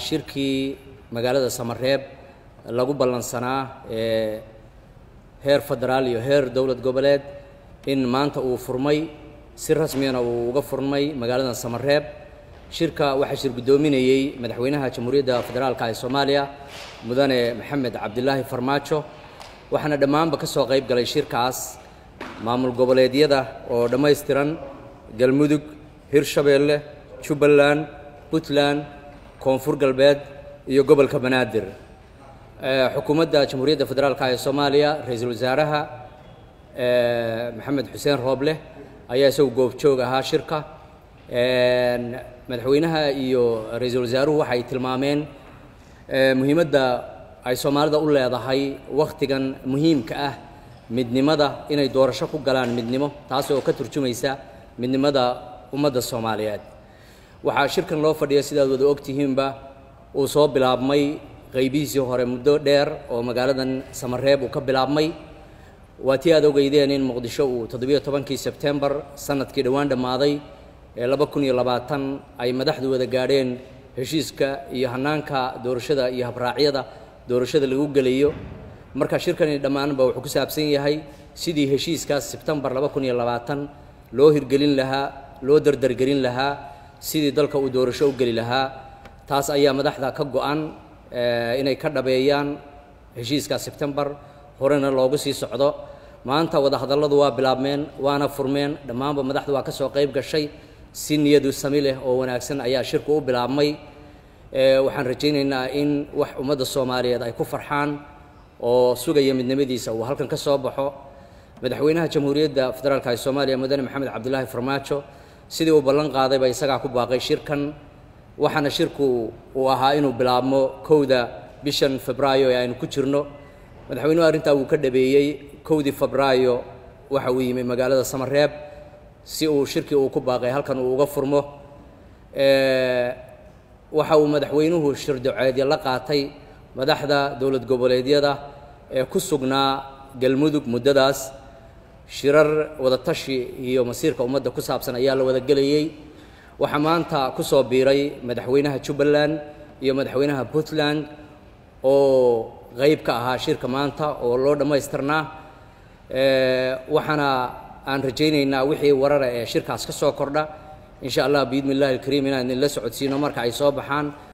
shirkii magaalada samareeb lagu ballansanaa ee heer federaal iyo heer dowlad goboleed in maanta uu furmay si rasmiyana uu uga furmay magaalada samareeb shirka waxaa shir guddoominayey madaxweynaha jamhuuriyadda federaalka ee soomaaliya mudane maxamed cabdilaahi farmaajo waxaana dhammaanba ka soo qayb galay shirkaas maamul goboleedyada oo dhammaystiran galmudug hirshabeelle jubbaland puntland koonfur galbeed iyo gobolka banaadir xukuumadda jamhuuriyadda federaalka ee soomaaliya ra-iisul wasaaraha maxamed xuseen rooble ayaa isagu goobjoog ahaa shirka madaxweynaha iyo ra-iisul wasaaruhu waxay tilmaameen muhiimadda ay soomaalida u leedahay wakhtigan muhiimka ah midnimada inay doorasho ku galaan midnimo taas oo ka turjumaysa midnimada ummadda soomaaliyeed waxaa shirkan loo fadhiya sidaad wada ogtihiinba uu soo bilaabmay qaybihiisii hore muddo dheer oo magaaladan samareeb uu ka bilaabmay waa tii aad ogeydeen in muqdisho uu toddobiyo tobankii sebtembar sanadkii dhowaan dhammaaday ee laba kun iyo labaatan ay madaxdu wada gaadheen heshiiska iyo hanaanka doorashada iyo habraacyada doorashada lagu gelayo marka shirkani dhammaanba wuxuu ku saabsan yahay sidii heshiiskaas sebtembar laba kun iyo labaatan loo hirgelin lahaa loo dardargelin lahaa sidii dalka uu doorasho u geli lahaa taas ayaa madaxda ka go-an inay ka dhabeeyaan heshiiska sebtembar horena loogu sii socdo maanta wadahadalladu waa bilaabmeen waana furmeen dhammaanba madaxdu waa ka soo qayb gashay si niyadu sami leh oo wanaagsan ayaa shirku u bilaabmay waxaan rajaynaynaa in wax ummadda soomaaliyeed ay ku farxaan oo sugaya midnimadiisa uu halkan ka soo baxo madaxweynaha jamhuuriyadda federaalka ee soomaaliya mudane maxamed cabdilaahi farmaajo sidii uu ballan qaadayba isagaa ku baaqay shirkan waxaana shirku uu ahaa inuu bilaabmo kowda bishan febraayo ee aynu ku jirno madaxweynuhu arrintaa wuu ka dhabeeyey kowdii febraayo waxa uu yimi magaalada samareeb si uu shirkii uu ku baaqay halkan uu uga furmo waxa uu madaxweynuhu shirdoceedya la qaatay madaxda dowlad goboleedyada ee ku sugnaa galmudug muddadaas shirar wadatashi iyo masiirka ummadda ku saabsan ayaa la wada gelayey waxaa maanta ku soo biiray madaxweynaha jubbaland iyo madaxweynaha puntland oo qayb ka ahaa shirka maanta oo loo dhammaystirnaa waxaana aan rajaynaynaa wixii warara ee shirkaas ka soo kordha in sha allah biidni illahi alkariim inaan idinla socodsiino marka ay soo baxaan